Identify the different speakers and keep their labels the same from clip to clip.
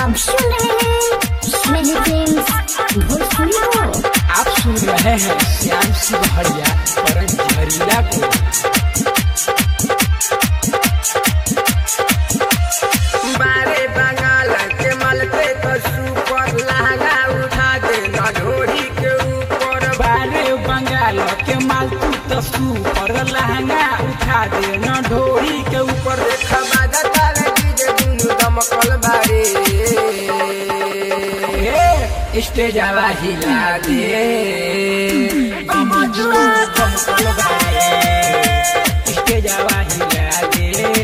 Speaker 1: आप सुन रहे हैं मेरे फ्रेंड्स भोजपुरी को
Speaker 2: आप सुन रहे हैं श्याम सिंह हरिया परम झरीला को
Speaker 3: बारे बंगाल के मल पे तो सुपर लहंगा उठा दे ना ढोरी के ऊपर
Speaker 2: बारे बंगाल के मालतू तसू पर लहंगा उठा दे न ढोरी के ऊपर
Speaker 3: देखा बाजा तारे डीजे दुनु दमकल बारे
Speaker 2: ए, स्टेज आवा हिला दे
Speaker 1: कमजुआ
Speaker 2: दमकल बारे स्टेज आवा हिला दे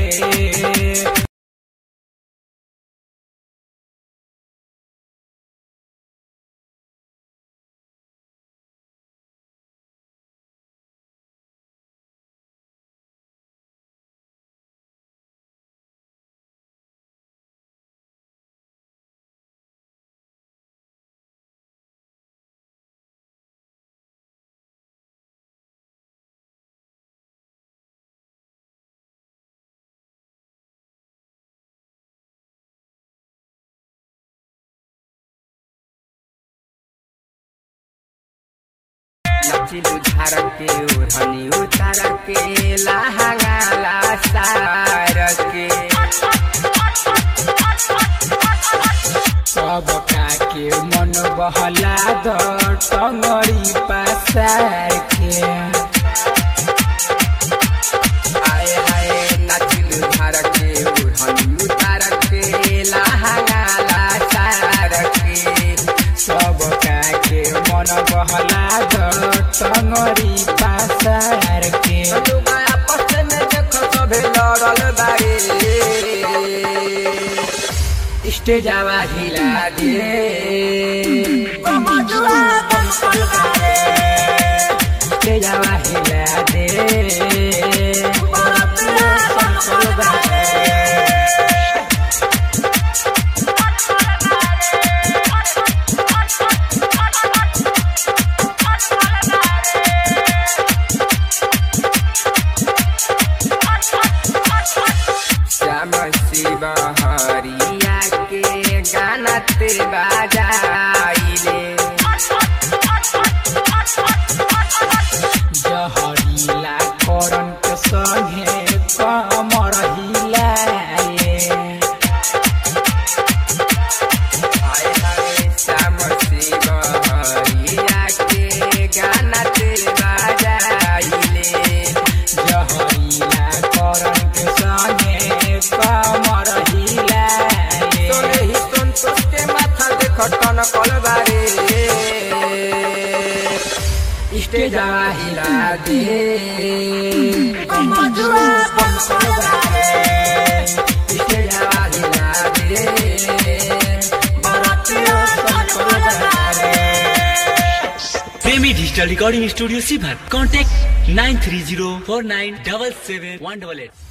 Speaker 3: नचिलु झार के ओढ़नी उतार के लहंगा ला सार के
Speaker 2: सब के मन बहला द टंगड़ी पसार के
Speaker 3: आए हाय नचिलु झार के ओढ़नी उतार के लहंगा ला सार के
Speaker 2: सब के मन बहला द टंगड़ी पसार के
Speaker 3: लोग आपस में देख सभे लड़ल बारे
Speaker 2: स्टेज आवा हिला दे
Speaker 1: कमजुआ दमकल बारे
Speaker 2: स्टेज आवा हिला दे
Speaker 1: बरतिया दमकल बारे
Speaker 3: श्याम शिव हरिया के गाना ते बाजाइले
Speaker 2: जहरीला करन के संगे कमर हिलाए
Speaker 3: हाय हाय श्याम शिव हरिया के गाना ते बाजाइले
Speaker 2: जहरीला करन के संगे कमर हिलाए
Speaker 3: सोने ही संतोष के माथा देख टन कलबारे
Speaker 2: स्टेज आवा हिला दे
Speaker 1: कमजुआ दमकल बारे
Speaker 2: स्टेज आवा हिला दे
Speaker 1: बरतिया दमकल बारे
Speaker 4: प्रेमी डिजिटल रिकॉर्डिंग स्टूडियो सीभर contact nine three zero four nine double seven one double at